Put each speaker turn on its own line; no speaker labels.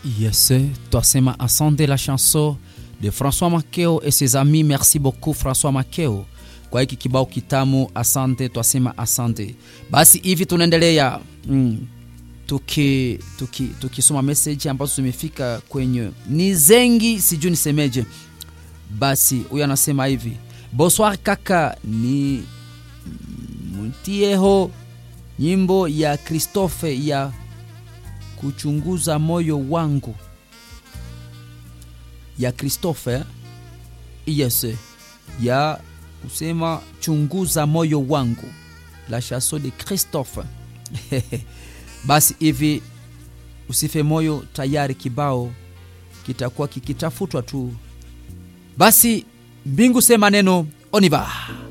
Yes, twasema asante la chanson de François Makeo et ses amis. Merci beaucoup François Makeo kwa hiki kibao kitamu, asante. Twasema asante. Basi hivi tunaendelea mm, tuki tukisoma tuki message ambazo zimefika kwenye ni zengi, sijui nisemeje. Basi huyu anasema hivi, bonsoir kaka, ni mtieho nyimbo ya Christophe ya kuchunguza moyo wangu ya Christophe yes, ya kusema chunguza moyo wangu la chanson de Christophe basi hivi usife moyo, tayari kibao kitakuwa kikitafutwa tu. Basi mbingu sema neno oniva